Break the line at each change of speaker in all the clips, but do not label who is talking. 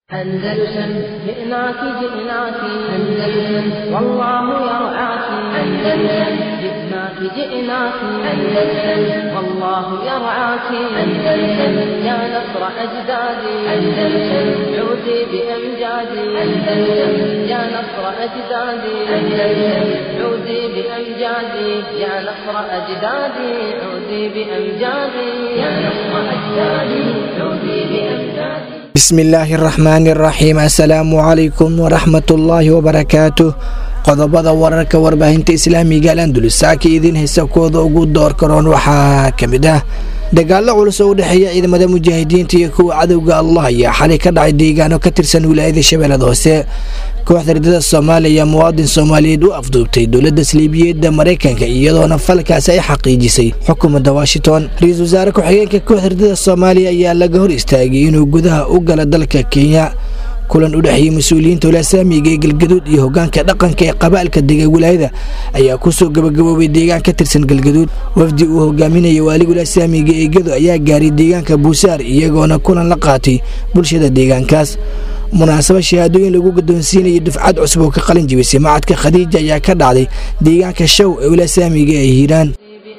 أندلسن جئناك جئناك أندلسن والله يرعاك أندلسن جئناك جئناك أندلسن والله يرعاك أندلسن يا نصر أجدادي أندلسن عودي بأمجادي أندلسن يا نصر أجدادي أندلسن عودي بأمجادي يا نصر أجدادي عودي بأمجادي يا نصر أجدادي عودي بأمجادي
bismillaahi araxmaani araxiim assalaamu calaykum waraxmatullaahi wabarakaatuh qodobada wararka warbaahinta islaamiga al andulus saaka idiin haysa kooda ugu door karoon waxaa ka mid ah dagaallo culus oo u dhexeeya ciidamada mujaahidiinta iyo kuwa cadowga allah ayaa xalay ka dhacay deegaano ka tirsan wilaayada shabeellada hoose kooxda ridada soomaaliya muwaadin soomaaliyeed u afduubtay dowladda saliibiyadda maraykanka iyadoona falkaasi ay xaqiijisay xukuumadda washington ra-iisul wasaare ku-xigeenka kooxda ridada soomaaliya ayaa laga hor istaagay inuu gudaha u gala dalka kenya kulan u dhexeeyey mas-uuliyiinta walaasaamiga ee galgaduud iyo hogaanka dhaqanka ee qabaalka dega wilaayada ayaa kusoo gabagaboobay deegaan ka tirsan galgaduud wafdi uu hogaaminaya waaliga walaasaamiga ee gedo ayaa gaaray deegaanka buusaar iyagoona kulan la qaatay bulshada deegaankaas munaasaba shahaadooyin lagu gadoonsiinayay dufcad cusub oo ka qalin jibisay macadka khadiija ayaa ka dhacday deegaanka show ee walaasaamiga ee hiiraan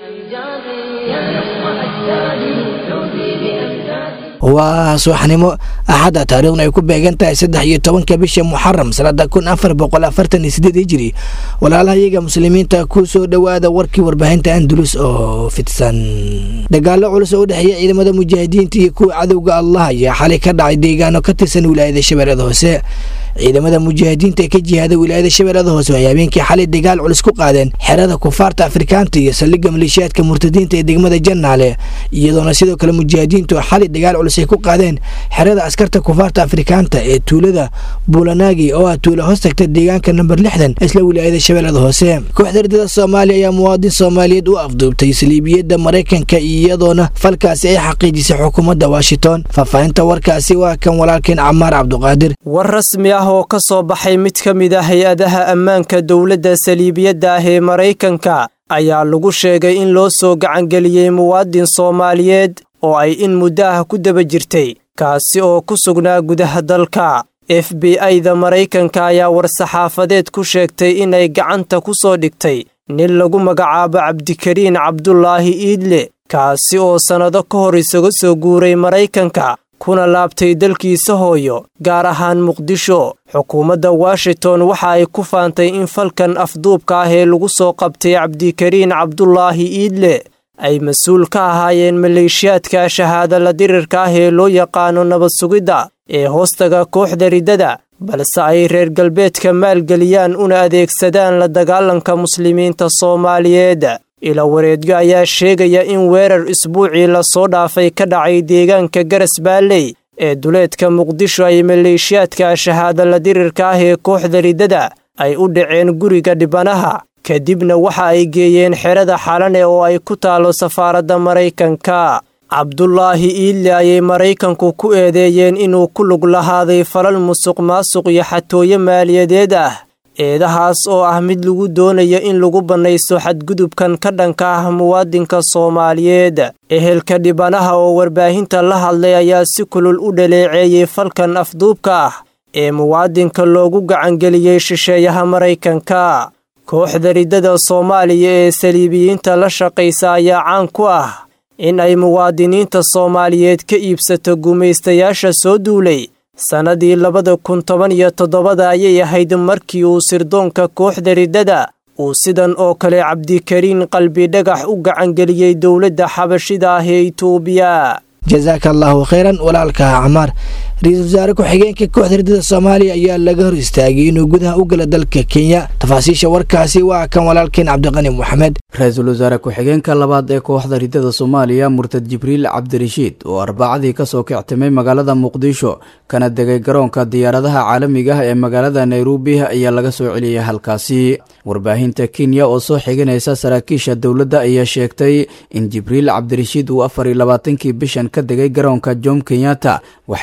waa subaxnimo axadda taariikhna ay ku beegan tahay saddex iyo tobanka bisha muxaram sanada kun afar boqol afartan iyo sideed hijiri walaalaha iyaga muslimiinta ku soo dhowaada warkii warbaahinta andulus oo fidsan dagaallo culus oo u dhexeeya ciidamada mujaahidiinta iyo kuwa cadowga allah ayaa xalay ka dhacay deegaano ka tirsan wilaayada shabeellada hoose ciidamada mujaahidiinta ee ka jihaada wilaayada shabeellada hoose waxay habeenkii xalay dagaal culus ku qaadeen xerada kufaarta afrikaanta iyo saldhigga maleeshiyaadka murtadiinta ee degmada jannaale iyadoona sidoo kale mujaahidiintu xalay dagaal culus ay ku qaadeen xerada askarta kufaarta afrikaanta ee tuulada buulanaagi oo ah tuulo hoos tagta deegaanka namber lixdan isla wilaayada shabeellada hoose kooxda ridada soomaaliya ayaa muwaadin soomaaliyeed u afduubtay saliibiyadda maraykanka iyadoona falkaasi ay xaqiijisay xukuumadda washington faahfaahinta warkaasi waa kan walaalkeen camaar cabduqaadir
war rasmi ah oo ka soo baxay mid ka mid ah hay-adaha ammaanka dowladda saliibiyadda ah ee maraykanka ayaa lagu sheegay in loo soo gacangeliyey muwaadin soomaaliyeed oo ay in muddo ah ku daba jirtay kaasi oo ku sugnaa gudaha dalka f b i-da maraykanka ayaa war-saxaafadeed ku sheegtay inay gacanta ku soo dhigtay nin lagu magacaabo cabdikariin cabdulaahi iidle kaasi oo sannado ka hor isaga soo guuray maraykanka kuna laabtay dalkiisa hooyo gaar ahaan muqdisho xukuumadda washington waxa ay ku faantay in falkan afduubka ah ee lagu soo qabtay cabdikariin cabdulaahi iidle ay mas-uul ka ahaayeen maleeshiyaadka shahaada la dirirka ah ee loo yaqaano nabad sugidda ee hoostaga kooxda riddada balse ay reer galbeedka maalgeliyaan una adeegsadaan la dagaalanka muslimiinta soomaaliyeed ila wareedyo ayaa sheegaya in weerar isbuucii lasoo dhaafay ka dhacay deegaanka garas baalley ee duleedka muqdisho ay maleeshiyaadka shahaada la dirirka ah ee kooxda riddada ay u dhaceen guriga dhibanaha kadibna waxa ay geeyeen xerada xalane oo ay ku taalo safaaradda maraykanka cabdulaahi iille ayay maraykanku ku eedeeyeen inuu ku lug lahaaday falal musuq maasuq iyo xatooyo maaliyadeed ah eedahaas oo ah mid lagu doonayo in lagu bannaysto xadgudubkan ka dhanka ah muwaadinka soomaaliyeed ehelka dhibanaha oo warbaahinta la hadlay ayaa si kulul u dhaleeceeyey falkan afduubka ah ee muwaadinka loogu gacangeliyey shisheeyaha maraykanka kooxda riddada soomaaliya ee saliibiyiinta la shaqaysa ayaa caan ku ah in ay muwaadiniinta soomaaliyeed ka iibsato gumaystayaasha soo duulay sannadii labada kun toban iyo toddobada ayay ahayd markii uu sirdoonka kooxda riddada uu sidan oo kale cabdikariin qalbi dhagax u gacangeliyey dowladda xabashida ah ee itoobiya
jasaaka allaahu khayran walaalka camaar ra-iisul wasaare ku-xigeenka kooxda ridada soomaaliya ayaa laga hor istaagay inuu gudaha u gala dalka kenya tafaasiisha warkaasi waa kan walaalkeen cabdiqani moxamed
ra-iisul wasaare ku-xigeenka labaad ee kooxda ridada soomaaliya murtad jibriil cabdirashiid oo arbacadii kasoo kictimay magaalada muqdisho kana degay garoonka diyaaradaha caalamiga ah ee magaalada nairobi ayaa laga soo celiyay halkaasi warbaahinta kenya oo soo xiganaysa saraakiisha dowladda ayaa sheegtay in jibriil cabdirashiid uu afar iyo labaatankii bishan ka degay garoonka jom kenyatta waxayna sheegeen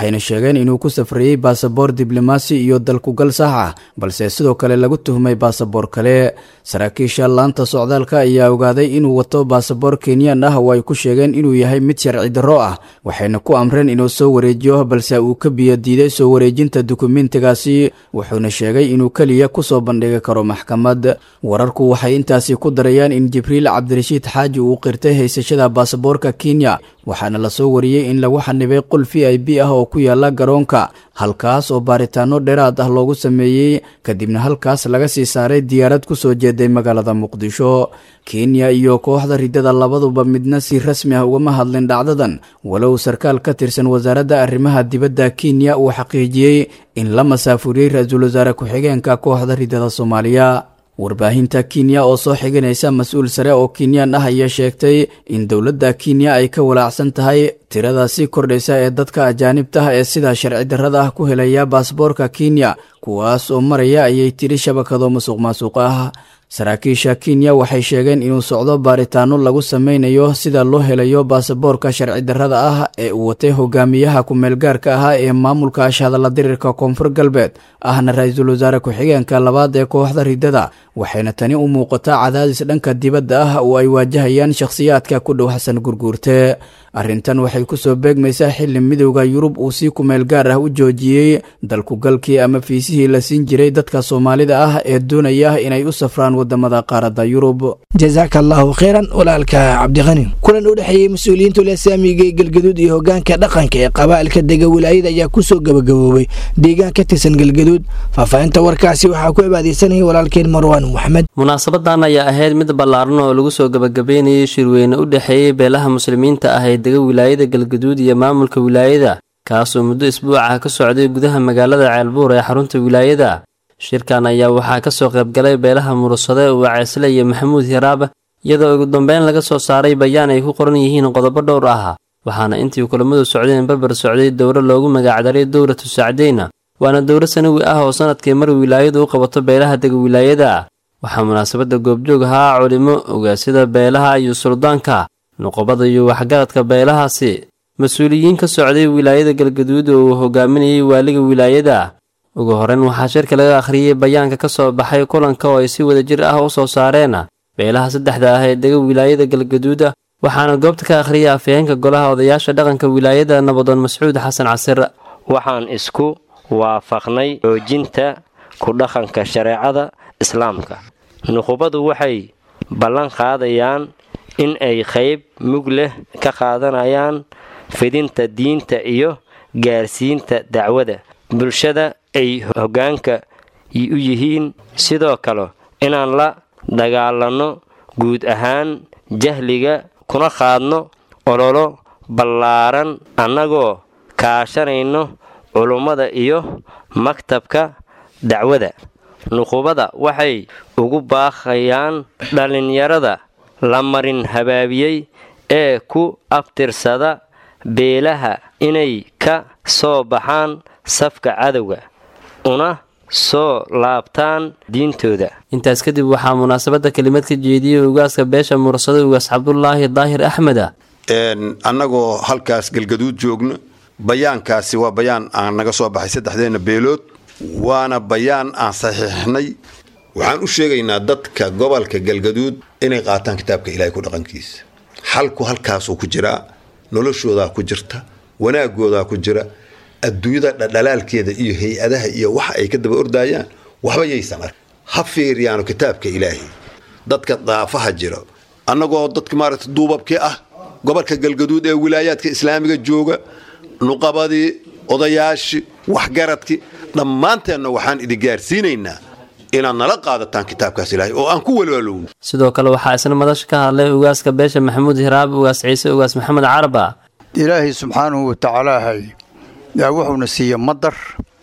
sheegeen inuu ku safrayey baasaboor diblomaasi iyo dalkugal sax ah balse sidoo kale lagu tuhmay baasaboor kale saraakiisha laanta socdaalka ayaa ogaaday inuu wato baasaboor kenyan ah oo ay ku sheegeen inuu yahay mid sharci darro ah waxayna ku amreen inuu soo wareejiyo balse uu ka biyo diiday soo wareejinta dukumentigaasi wuxuuna sheegay inuu keliya kusoo bandhigi karo maxkamad wararku waxay intaasi ku darayaan in jibriil cabdirashiid xaaji uu qirtay haysashada baasaboorka kenya waxaana lasoo wariyey in lagu xanibay qol v i b ah oo ku yaala garoonka halkaas oo baaritaano dheeraad ah loogu sameeyey kadibna halkaas laga sii saaray diyaarad kusoo jeeday magaalada muqdisho kenya iyo kooxda ridada labaduba midna si rasmi ah ugama hadlin dhacdadan walow sarkaal ka tirsan wasaaradda arrimaha dibadda kenya uu xaqiijiyey in la masaafuriyey ra-iisul wasaare ku-xigeenka kooxda ridada soomaaliya warbaahinta kenya oo soo xiganaysa mas-uul sare oo kenyaan ah ayaa sheegtay in dowladda kenya ay ka walaacsan tahay tirada sii kordhaysa ee dadka ajaanibta ah ee sidaa sharci darrada ah ku helaya baasboorka kenya kuwaas oo maraya ayay tiri shabakado musuq maasuq ah saraakiisha kenya waxay sheegeen inuu socdo baaritaano lagu sameynayo sida loo helayo baasaboorka sharci darrada ah ee uu watay hogaamiyaha ku-meelgaarka ahaa ee maamulka ashhadalla dirirka koonfur galbeed ahna ra-iisul wasaare ku-xigeenka labaad ee kooxda ridada waxayna tani u muuqataa cadaadis dhanka dibadda ah oo ay waajahayaan shakhsiyaadka ku dhow xasan gurguurte arrintan waxay kusoo beegmaysaa xilli midowda yurub uu si kumeel gaar ah u joojiyey dalkugalkii ama fiisihii la siin jiray dadka soomaalida ah ee doonaya inay u safraan wadamada qaaradda yurub
jasaaka allahu kheyran walaalka cabdiqani kulan u dhexeeyey mas-uuliyiinta ulasaamiga ee galgaduud iyo hogaanka dhaqanka ee qaba'ilka dega wilaayada ayaa kusoo gabagaboobay deegaan ka tirsan galgaduud faahfaahinta warkaasi waxaa ku cibaadeysanaya walaalkeen marwaan maxmed
munaasabadan ayaa ahayd mid ballaaran oo lagu soo gabagabeynayay shirweyne u dhexeeyey beelaha muslimiinta ah ee dega wilaayada galgaduud iyo maamulka wilaayada kaasoo muddo isbuucah ka socday gudaha magaalada ceelbuur ee xarunta wilaayada shirkan ayaa waxaa ka soo qaybgalay beelaha murursade waceesle iyo maxamuud hiraab iyadoo ugu dambeyn laga soo saaray bayaan ay ku qoran yihiin qodobo dhowr ah waxaana intii kulammadu socdeen barbar socday dowro loogu magacdaray dowlatu sacdeyna waana dowro sanawi ah oo sanadkii mar wilaayadu u qabato beelaha dega wilaayada waxaa munaasabadda goobjoog ahaa culimo ogaasyada beelaha iyo suldaanka nuqobada iyo waxgaradka beelahaasi mas-uuliyiin ka socday wilaayada galgaduud oo uu hogaaminayay waaliga wilaayada ugu horeyn waxaa shirka laga akhriyey bayaanka ka soo baxay kulanka oo ay si wada jir ah u soo saareen beelaha saddexda ah ee dega wilaayada galgaduuda waxaana goobta ka akhriyay afhayeenka golaha odayaasha dhaqanka wilaayada nabadoon mascuud xasan casir
waxaan isku waafaqnay xoojinta ku dhaqanka shareecada islaamka nuqubadu waxay ballan qaadayaan in ay qayb mug leh ka qaadanayaan fidinta diinta iyo gaarsiinta dacwada bulshada ay hoggaanka u yihiin sidoo kale inaan la dagaalanno guud ahaan jahliga kuna qaadno ololo ballaaran annagoo kaashanayno culummada iyo maktabka dacwada nuqubada waxay ugu baaqayaan dhallinyarada la marin habaabiyey ee ku abtirsada beelaha inay ka soo baxaan safka cadowga una soo laabtaan diintooda
intaas kadib waxaa munaasabadda kelimad ka jeediyey ugaaska beesha mursado ugaas cabdulaahi daahir axmeda
annagoo halkaas galgaduud joogno bayaankaasi waa bayaan aan naga soo baxay saddexdeena beelood waana bayaan aan saxiixnay waxaan u sheegaynaa dadka gobolka galgaduud inay qaataan kitaabka ilaahay ku dhaqankiisa xalku halkaasuu ku jiraa noloshoodaa ku jirta wanaagoodaa ku jira adduunyada dhadhalaalkeeda iyo hay-adaha iyo waxa ay ka daba ordaayaan waxba yaysan ark ha fiiriyaano kitaabka ilaahay dadka daafaha jira annagoo dadka maaragta duubabkii ah gobolka galgaduud ee wilaayaadka islaamiga jooga nuqabadii odayaashii waxgaradkii dhammaanteenna waxaan idin gaarsiinaynaa inaad nala qaadataan kitaabkaas ilaahay oo aan ku walwaalowno
sidoo kale waxaa isna madasha ka hadlay ugaaska beesha maxamuud hiraab ugaas ciise ugaas maxamed caraba
ilaahay subxaanahu watacaalaahay yaa wuxuuna siiya madar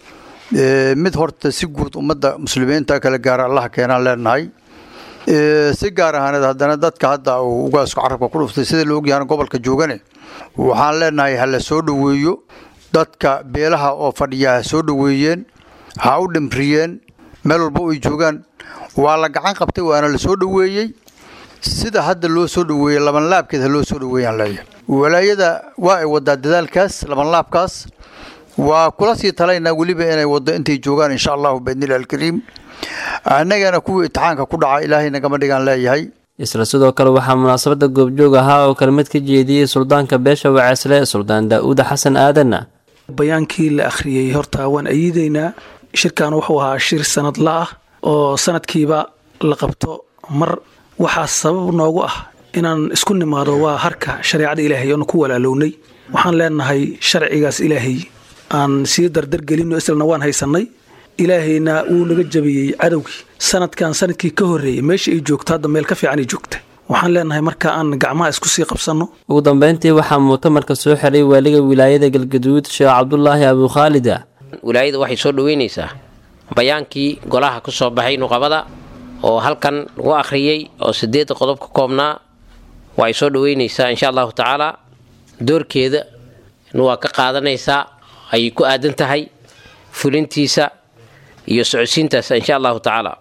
mid horta si guud ummadda muslimiinta kala gaara allaha keenaan leenahay si gaar ahaaneed haddana dadka hadda uu ugaasku carabka ku dhuftay sida la ogyahana gobolka joogane waxaan leenahay ha la soo dhoweeyo dadka beelaha oo fadhiya ha soo dhoweeyeen ha u dhimriyeen meel walba ay joogaan waa la gacan qabtay waana la soo dhoweeyey sida hadda loo soo dhoweeyey labanlaabkeed ha loo soo dhoweeyaan leeyahay walaayada waa ay wadaa dadaalkaas labanlaabkaas waa kula sii talaynaa weliba inay waddo intay joogaan insha allahu biidnillahi alkariim annagana kuwii itixaanka ku dhaca ilaahay nagama dhigaan leeyahay
isla sidoo kale waxaa munaasabadda goobjoog ahaa oo kelmad ka jeediyey suldaanka beesha waceesle suldaan daa'uud xasan aadanna
bayaankii la akhriyey horta waan ayiidaynaa shirkan wuxuu ahaa shir sanadla ah oo sanadkiiba la qabto mar waxaa sabab noogu ah inaan isku nimaado waa harka shareecada ilaahay oonu ku walaalownay waxaan leenahay sharcigaas ilaahay aan sii dardargelinno islana waan haysannay ilaahayna wuu naga jabiyey cadowgii sanadkan sanadkii ka horreeyey meesha ay joogto hadda meel ka fiicanay joogta waxaan leenahay marka aan gacmaha isku sii qabsanno
ugu dambeyntii waxaa mu'tamarka soo xiray waaliga wilaayada galgaduud sheekh cabdulaahi abukhaalida
wilaayada waxay soo dhoweynaysaa bayaankii golaha ku soo baxay nuqabada oo halkan lagu akhriyey oo sideedda qodob ka koobnaa waa ay soo dhoweynaysaa insha allahu tacaala doorkeeda waa ka qaadanaysaa ayay ku aadan tahay fulintiisa iyo socodsiintaas insha allahu tacaala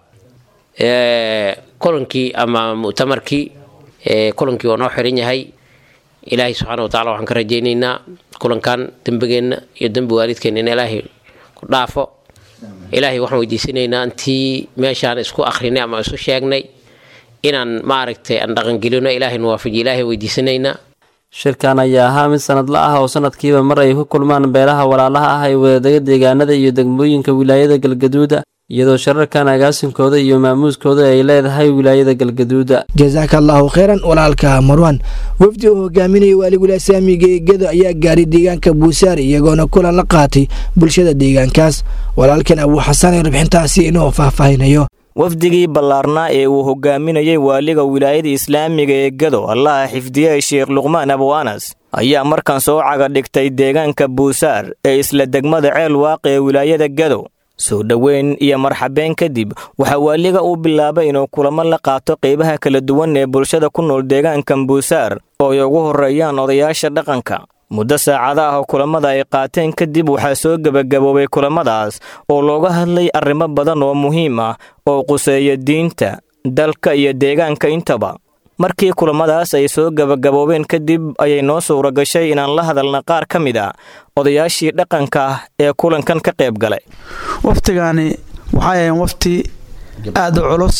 kulankii ama mu'tamarkii kulankii waa noo xiran yahay ilaahay subxaana wa tacala waxaan ka rajaynaynaa kulankan dembigeenna iyo dembi waalidkeenna in ilaahay ku dhaafo ilaahay waxaan weydiisanaynaa intii meeshaan isku akhrinay ama isu sheegnay inaan maaragtay aan dhaqangelino ilaahay nuwaafajiyo ilaahay weydiisanaynaa
shirkan ayaa ahaa mid sanadla ah oo sanadkiiba mar ay ku kulmaan beelaha walaalaha ah ee wadadaga deegaanada iyo degmooyinka wilaayada galgaduuda iyadoo shararkan agaasinkooda iyo maamuuskooda ay leedahay wilaayada galgaduuda
jasaaka allaahu kheyran walaalka marwan wafdi uu hogaaminaya waaligula saamiga ee gedo ayaa gaaray deegaanka buusaare iyagoona kulan la qaatay bulshada deegaankaas walaalkan abuu xasan ee rubxintaasi inuu faahfaahinayo
wafdigii ballaarnaa ee uu hogaaminayey waaliga wilaayada islaamiga ee gado allaha xifdiyey sheekh luqmaan abu anas ayaa markan soo caga dhigtay deegaanka buusaar ee isla degmada ceel waaqi ee wilaayada gado soo dhoweyn iyo marxabeen kadib waxaa waaliga uu bilaabay inuu kulamo la qaato qeybaha kala duwan ee bulshada ku nool deegaankan buusaar oo ay ugu horreeyaan odayaasha dhaqanka muddo saacada ah oo kulamada ay qaateen kadib waxaa soo gebagaboobay kulamadaas oo looga hadlay arrimo badan oo muhiim ah oo quseeya diinta dalka iyo deegaanka intaba markii kulamadaas ay soo gebagaboobeen kadib ayay noo suura gashay inaan la hadalna qaar ka mid a odayaashii dhaqanka ah ee kulankan ka qayb galay
waftigaani waxay ahayn wafti aad u culus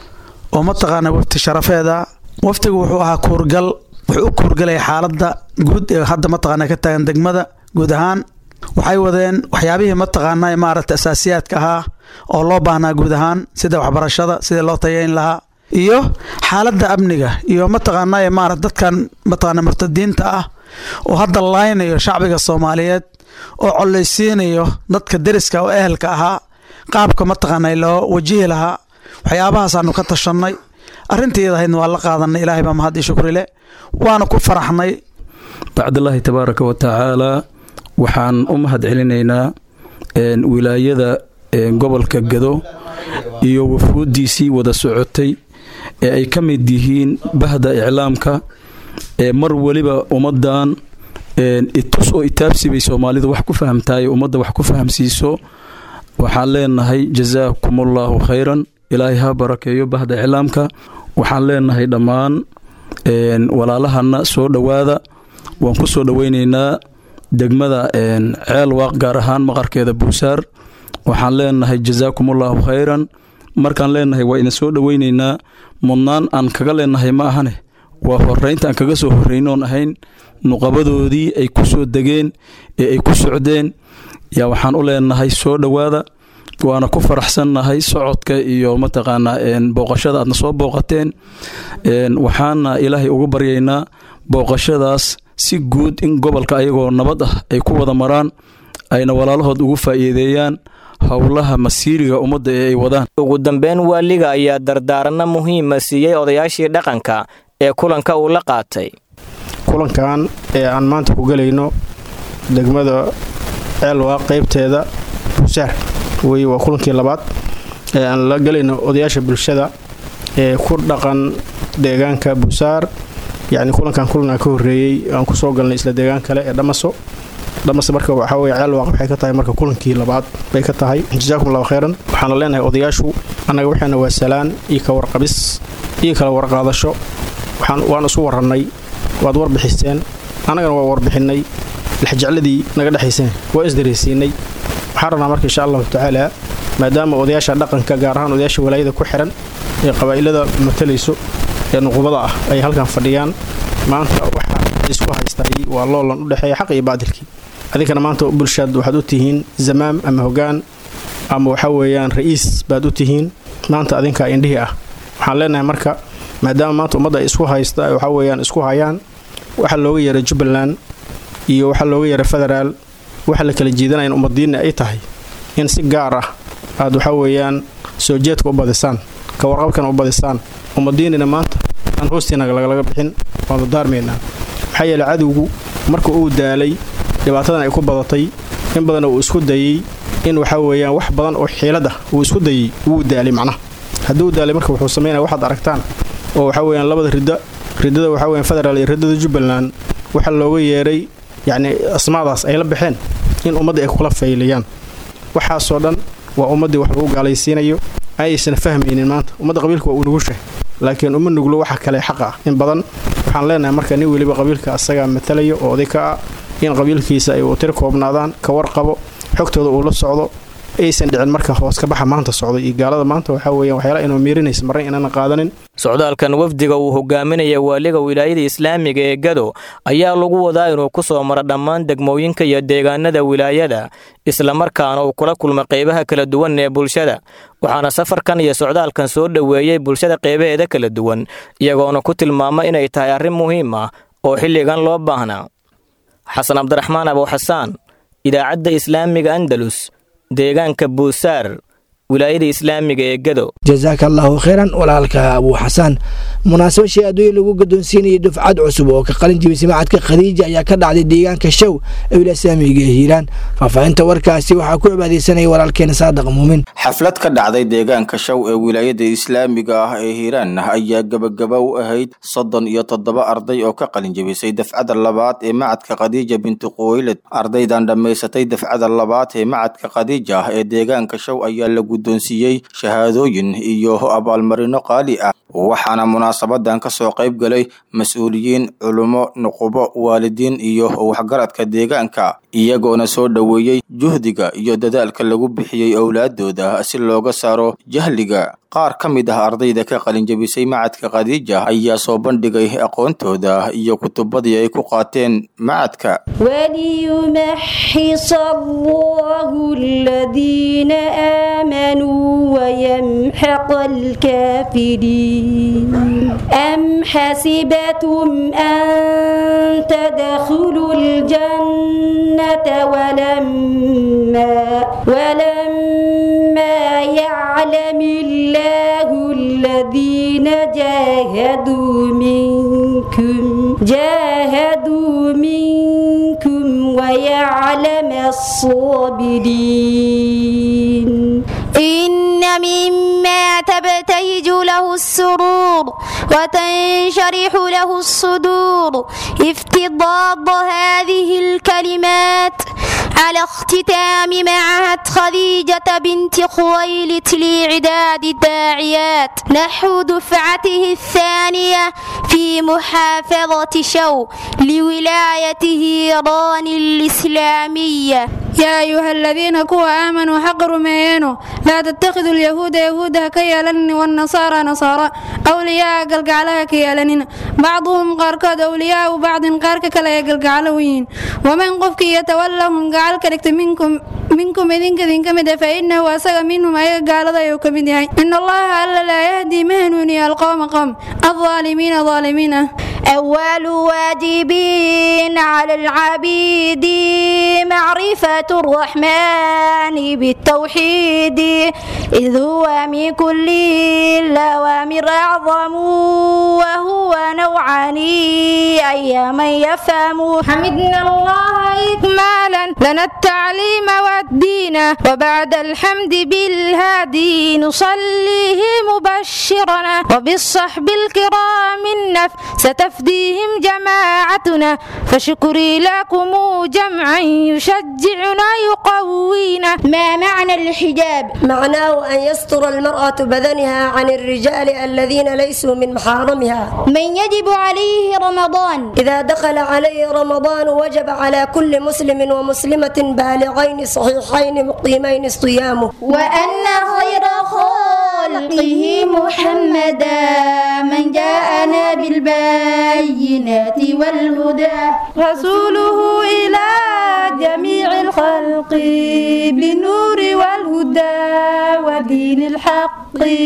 oo mataqaana wafti sharafeeda waftigu wuxuu ahaa kuurgal wuxuu u kuurgalaya xaaladda guud ee hadda mataqaana ka taagan degmada guud ahaan waxay wadeen waxyaabihii mataqaana maaragta asaasiyaadka ahaa oo loo baahnaa guud ahaan sida waxbarashada sidii loo tayayn lahaa iyo xaaladda amniga iyo mataqaana maarata dadkan mataqaana murtadiinta ah oo hadda laynayo shacbiga soomaaliyeed oo collaysiinayo dadka deriska oo ehelka ahaa qaabka mataqaana loo wajihi lahaa waxyaabahaasanu ka tashannay arrintiidahaydna waa la qaadanay ilaahay baa mahad ii shukri leh waana ku faraxnay
bacdallaahi tabaaraka wa tacaalaa waxaan u mahad celinaynaa wilaayada gobolka gado iyo wafuuddiisii wada socotay ee ay ka mid yihiin bahda iclaamka ee mar weliba ummaddan itus oo itaabsi bay soomaalidu wax ku fahamtahay ummadda wax ku fahamsiiso waxaan leenahay jasaakumullahu khayran ilaahay ha barakeeyo bahda iclaamka waxaan leenahay dhammaan walaalahana soo dhowaada waan ku soo dhoweynaynaa degmada ceel waaq gaar ahaan maqarkeeda buusaar waxaan leenahay jasaakumullahu khayran markaan leenahay waa idin soo dhoweynaynaa mudnaan aan kaga leenahay ma ahane waa horeynta aan kaga soo horreynoon ahayn nuqabadoodii ay ku soo degeen ee ay ku socdeen yaa waxaan u leenahay soo dhowaada waana ku faraxsannahay socodka iyo mataqaanaa booqashada aadna soo booqateen waxaana ilaahay ugu baryaynaa booqashadaas si guud in gobolka ayagoo nabad ah ay ku wada maraan ayna walaalahood ugu faa'iideeyaan howlaha masiiriga ummadda ee ay wadaan
ugu dambeyn waaliga ayaa dardaaranno muhiima siiyey odayaashii dhaqanka ee kulanka uu la qaatay
kulankan ee aan maanta ku gelayno degmada ceelwaa qaybteeda buusaar wey waa kulankii labaad ee aan la gelayno odayaasha bulshada ee ku dhaqan deegaanka buusaar yacni kulankan kulanaa ka horreeyey aan kusoo galnay isla deegaan kale ee dhamaso dhamase marka waxaa weye ceelwaaq waxay ka tahay marka kulankii labaad bay ka tahay jasaakum allahu khayran waxaana leenahay odayaashu annaga waxaana waa salaan iyo ka warqabis iyo kala warqaadasho waan isu warrannay waad warbixiseen annagana waa warbixinnay lexjecladii naga dhexaysana waa isdareysiinay waxaan rabnaa marka insha allahu tacaala maadaama odayaasha dhaqanka gaar ahaan odayaasha walaayada ku xiran ee qabaa'ilada matalayso ee nuqubada ah ay halkan fadhiyaan maanta waxa isku haystaay waa loolan u dhexeeya xaq iyo baadilkii adinkana maanta bulshaad waxaad u tihiin zamaam ama hogaan ama waxa weeyaan ra'iis baad u tihiin maanta adinkaa indhihii ah waxaan leenahay marka maadaama maanta ummadda ay isku haysta waxa weeyaan isku hayaan waxa looga yeeray jubbaland iyo waxa looga yeeray federaal waxa la kala jeedanayan ummadiinna ay tahay in si gaar ah aad waxa weeyaan soo jeedka u badisaan ka warqabkana u badisaan ummadiinina maanta aan hoostiina lagalaga bixin waanu daarmaynaa maxaa yeeley cadowgu marka uu daalay dhibaatadan ay ku badatay in badan uu isku dayey in waxa weeyaan wax badan oo xiilad ah uu isku dayey wuu daalay macnaha hadduu daalay marka wuxuu samaynaya waxaad aragtaan oo waxa weeyaan labada ridda riddada waxa weeyaan federaal iyo riddada jubbaland waxa looga yeeray yacni asmaadaas ay la baxeen in ummaddii ay kula faylayaan waxaasoo dhan waa ummaddii wax lagu gaalaysiinayo ayaysan fahmaynin maanta ummadda qabiilka waa uu nugushahay laakiin uma nuglo waxa kale xaq ah in badan waxaan leenahay marka nin weliba qabiilka asagaa matalaya oo oday ka ah in qabiilkiisa ay tir koobnaadaan ka warqabo xogtooda uu la socdo aysan dhicin marka hoos ka baxa maanta socdo iyo gaalada maanta waxaa weeyaan waxyaala inuu miirinaysa marna inaanan qaadanin
socdaalkan wafdiga uu hogaaminaya waaliga wilaayada islaamiga ee gado ayaa lagu wadaa inuu ku soo maro dhammaan degmooyinka iyo deegaanada wilaayada islamarkaana uu kula kulma qaybaha kala duwan ee bulshada waxaana safarkan iyo socdaalkan soo dhoweeyey bulshada qaybaheeda kala duwan iyagoona ku tilmaama inay tahay arrin muhiim ah oo xilligan loo baahnaa xasan cabdiraxmaan abuuxasaan idaacadda islaamiga andalus deegaanka buusaar wilaayada islaamiga ee gado
jasaaka allaahu khayran walaalka abuu xasaan munaasabo shay adduunya lagu gadoonsiinayay dufcad cusub oo ka qalin jibisay macadka khadiija ayaa ka dhacday deegaanka show ee wilaaya islaamiga ee hiiraan faahfaahinta warkaasi waxaa ku cibaadaysanaya walaalkeena saadaq muumin
xaflad ka dhacday deegaanka show ee wilaayada islaamiga ah ee hiiraan ayaa gebagaba u ahayd soddon iyo toddoba arday oo ka qalin jebisay dafcada labaad ee macadka khadiija binti quweyled ardaydan dhammaysatay dafcada labaad ee macadka khadiija ee deegaanka show ayaa la guddoonsiiyey shahaadooyin iyo abaalmarino qaali ah waxaana munaasabadan ka soo qayb galay mas-uuliyiin culummo nuqubo waalidiin iyo waxgaradka deegaanka iyagoona soo dhoweeyey juhdiga iyo dadaalka lagu bixiyey owlaadooda si looga saaro jahliga qaar ka mid ah ardayda ka qalinjabisay macadka khadiija ayaa soo bandhigay aqoontooda iyo kutubadii ay ku qaateen macadka
وليمحص الله الذين آمنوا ويمحق الكافرين أم حسبتم أن تدخلوا الجنة ولما ولما يعلم الله الذين جاهدوا منكم جاهدوا منكم ويعلم الصابرين
إن مما تبتهج له السرور وتنشرح له الصدور افتضاض هذه الكلمات على اختتام معهد خديجة بنت خويلد لإعداد الداعيات نحو دفعته الثانية في محافظة شو لولاية هيران الإسلامية
يا أيها الذين كوا آمنوا حق رميانو لا تتخذوا اليهود يهودا كيالن والنصارى نصارى أولياء قلقعلها كيالنين بعضهم قاركود أولياء وبعض قارك كلا يقلقعلوين ومن قفك يتولهم قعل كركت منكم منكم إذنك ذنك مدى فإنه أسغ منهم أي قال ذا يوكمدهي إن الله ألا لا يهدي مهنوني القوم قوم الظالمين ظالمين
أول واجبين على العبيد معرفة الرحمن بالتوحيد إذ هو من كل الأوامر أعظم وهو نوعان أي من يفهم
حمدنا الله إكمالا لنا التعليم والدين وبعد الحمد بالهادي نصليه مبشرنا وبالصحب الكرام النفس تفديهم جماعتنا فشكري لكم جمعا يشجعنا يقوينا
ما معنى الحجاب
معناه أن يستر المرأة بدنها عن الرجال الذين ليسوا من محارمها
من يجب عليه رمضان
إذا دخل عليه رمضان وجب على كل مسلم ومسلمة بالغين صحيحين مقيمين صيامه
وأن خير خلقه محمدا من جاءنا بالبينات والهدى
رسوله إلى جميع الخلق بالنور والهدى ودين الحق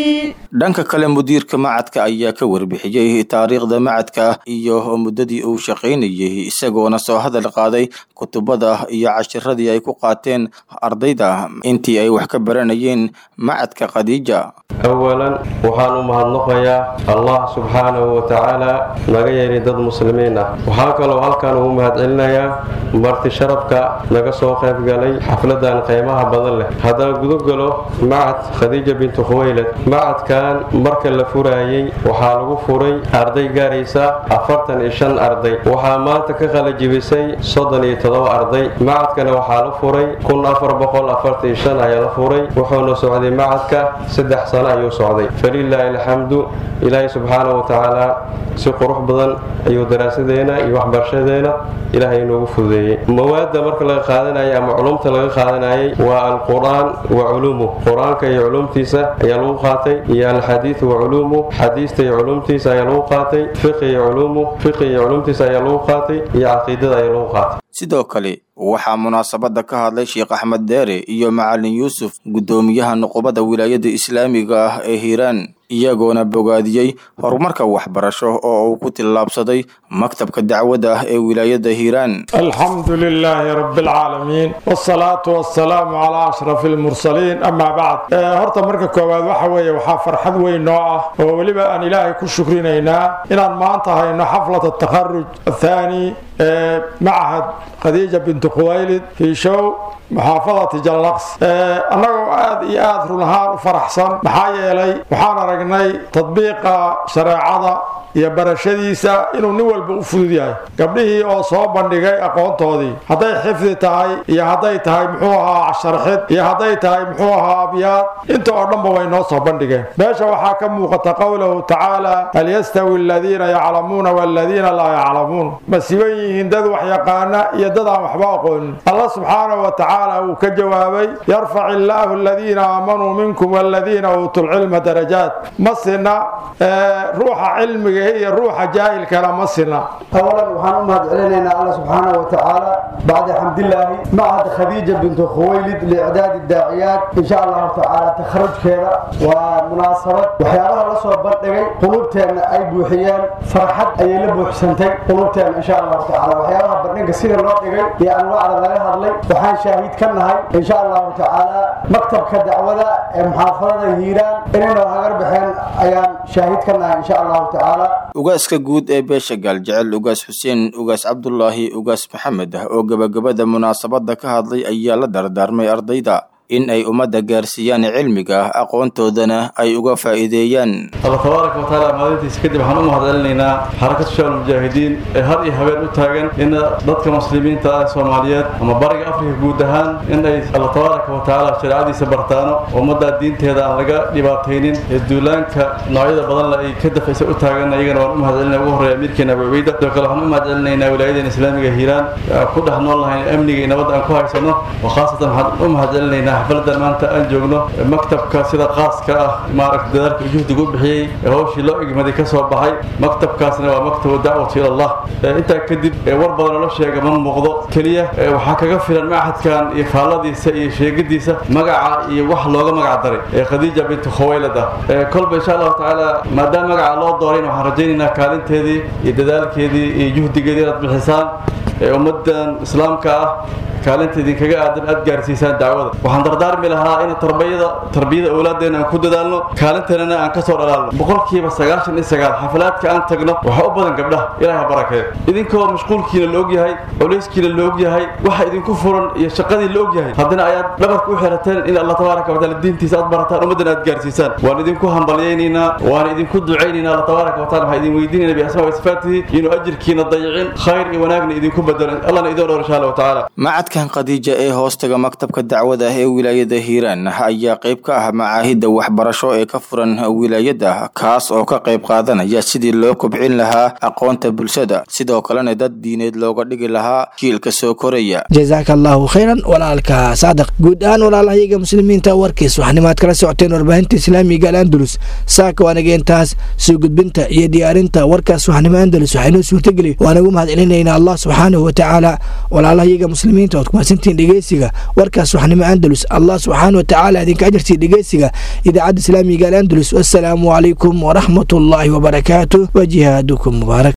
dhanka kale mudiirka macadka ayaa ka warbixiyey taariikhda macadka iyo muddadii uu shaqaynayay isagoona soo hadal qaaday kutubada iyo cashiradii ay ku qaateen ardayda intii ay wax ka baranayeen macadka khadiija
awalan waxaan u mahadnaqayaa allah subxaanahu wa tacaala naga yeelay dad muslimiin ah waxaa kaloo halkan ugu mahadcelinayaa marti sharafka naga soo qayb galay xafladan qiimaha badan leh haddaan guda galo macad khadiija bintu khuwaylad macadkan marka la furaayey waxaa lagu furay arday gaaraysa afartan iyo shan arday waxaa maanta ka qalajibisay soddon iyo todoba arday macadkana waxaa la furay kun afar boqol afartan iyo shan ayaa la furay wuxuuna socday macadka saddex sano ayuu socday falilaahi alxamdu ilaahay subxaanahu wa tacaala si qurux badan ayuu daraasadeena iyo waxbarashadeena ilaahay inoogu fududeeyey mawaadda marka laga qaadanayay ama culumta laga qaadanayay waa alqur-aan wa culuumuh qur-aanka iyo culumtiisa ayaa lagu qaatay iyo alxadiidu wa culuumuh xadiista iyo culumtiisa ayaa lagu qaatay fiqi iyo culuumuh fiqi iyo culumtiisa ayaa lagu qaatay iyo caqiidada ayaa lagu qaatay
sidoo kale waxaa munaasabada ka hadlay sheekh axmed deere iyo macalin yuusuf guddoomiyaha nuqubada wilaayada islaamiga ah ee hiiraan iyagoona bogaadiyey horumarka waxbarasho oo uu ku tillaabsaday maktabka dacwadda ah ee wilaayada hiiraan
alxamdu lilaahi rabi alcaalamiin wsalaatu wasalaamu calaa ashraf almursaliin amaa bacd horta marka koowaad waxa weeye waxaa farxad weyn noo ah oo weliba aan ilaahay ku shukrinaynaa inaan maanta hayno xaflata takharuj athaani ee machad khadiija bintu khuwaylid fii show muxaafadati jallaqs annagoo aad iyo aad run ahaan u faraxsan maxaa yeelay waxaan aragnay tadbiiqa shareecada iyo barashadiisa inuu nin walba u fudud yahay gabdhihii oo soo bandhigay aqoontoodii hadday xifdi tahay iyo hadday tahay muxuu ahaa sharxid iyo hadday tahay muxuu ahaa abyaad inta oo dhanba way noo soo bandhigeen meesha waxaa ka muuqata qowlahu tacaala hal yastawi aladiina yaclamuuna waladiina laa yaclamuun ma siban yihiin dad wax yaqaana iyo dad aan waxba aqoonin allah subxaanahu wa tacaala wuu ka jawaabay yarfac illaahu aladiina aamanuu minkum waladiina uutuu lcilma darajaat ma sina ruuxa cilmiga iyo ruuxa jaahilkana ma sina
awalan waxaan u mahad celinaynaa alla subxaanahu wa tacaala bacda xamdilaahi macad khadiija bintu khuwaylid liicdaadi daaciyaad insha allahu tacaala takharujkeeda waa munaasabad waxyaabaha la soo bandhigay qulubteenna ay buuxiyeen farxad ayay la buuxsantay qulubteenna insha allahu tacaala waxyaabaha bandhiga sida loo dhigay iyo anwaacda laga hadlay waxaan shaahiid ka nahay insha allahu tacaala maktabka dacwada ee muxaafadada hiiraan inaynu hagar baxeen ayaan shaahiid ka nahay insha allahu tacaala
ugaaska guud ee beesha gaaljecel ugaas xuseen ugaas cabdulaahi ugaas maxamed ah oo gebagabada munaasabada ka hadlay ayaa la dardaarmay ardayda in ay ummadda gaarsiiyaan cilmiga aqoontoodana ay uga faa'iideeyaan
alla tabaaraka wa tacaala maalintiisa kadib waxaan u mahadcelinaynaa xarakad shabaab mujaahidiin ee har iyo habeen u taagan in dadka muslimiinta ah soomaaliyeed ama bariga afrika guud ahaan in ay alla tabaaraka wa tacaala shareecadiisa bartaano ummadda diinteeda aan laga dhibaataynin ee duulaanka noocyada badan le ay ka dafaysa u taagan iyagana waan u mahadcelinaya ugu horreeya amiirkeena abu cubayda sidoo kale waxaan u mahadcelinaynaa wilaayadeena islaamiga hiiraan ku dhex nool lahayn amniga iyo nabadda aan ku haysano oo khaasatan waxaan u mahadcelinaynaa xafladan maanta aan joogno maktabka sida qaaska ah maaragta dadaalka juhdiga u bixiyey ee hawshii loo igmaday ka soo baxay maktabkaasna waa maktabu dacwatu ilallah intaa kadib war badan oo la sheega ma muuqdo keliya waxaa kaga filan machadkan iyo faalladiisa iyo sheegadiisa magaca iyo wax looga magac daray ee khadiija bintu khuwaylad ah kolba insha allahu tacaala maadaama magaca loo doorayn waxaan rajaynaynaa kaalinteedii iyo dadaalkeedii iyo juhdigeedii inaad bixisaan ummadan islaamka ah
kaalinta idinkaga aadan aad gaarsiisaan dacwada waxaan dardaarmi lahaa in tarbiyada tarbiyada awlaaddeena aan ku dadaalno kaalinteennana aan ka soo dhalaalno boqolkiiba sagaashan iyo sagaal xafalaadka aan tagno waxaa u badan gabdhaha ilaah ha barakeeyo idinkoo mashquulkiina la ogyahay culayskiina la ogyahay waxa idinku furan iyo shaqadii la ogyahay haddana ayaad dhabarka u xirateen in allah tabaaraka wataala diintiisa aad barataan ummaddana aad gaarsiisaan waan idinku hambalyaynaynaa waan idinku ducaynaynaa allah tabaaraka wataala waxaan idin weydiinayna biasmaa wasifaatihi inuu ajirkiina dayicin khayr iyo wanaagna idinku bedelo allahna idin dhowr insha allahu tacaala
macadkan khadiija ee hoostaga maktabka dacwada ee wilaayada hiiraan ayaa qayb ka ah macaahidda waxbarasho ee ka furan wilaayada kaas oo ka qayb qaadanaya sidii loo kobcin lahaa aqoonta bulshada sidoo kalena dad diineed looga dhigi lahaa jiilka soo koraya
jazaaka allahu khayran walaalka saadiq guud ahaan walaalahayaga muslimiinta warkiis waxnimaad kala socoteen warbaahinta islaamiga al andalus saaka waanaga intaas soo gudbinta iyo diyaarinta warkaas waxnimo andalus waxaynoo suurtageli waanagu mahad celinaynaa allah subxaanahu watacaala walaalahayaga muslimiinta ood kumaadsantihiin dhegeysiga warkaas waxnimo andalus allah subxaanahu watacaala idinka ajartii dhegeysiga idaacadda islaamiga al andalus wassalaamu calaykum waraxmat ullaahi wabarakaatu wa jihaadukum mubaarak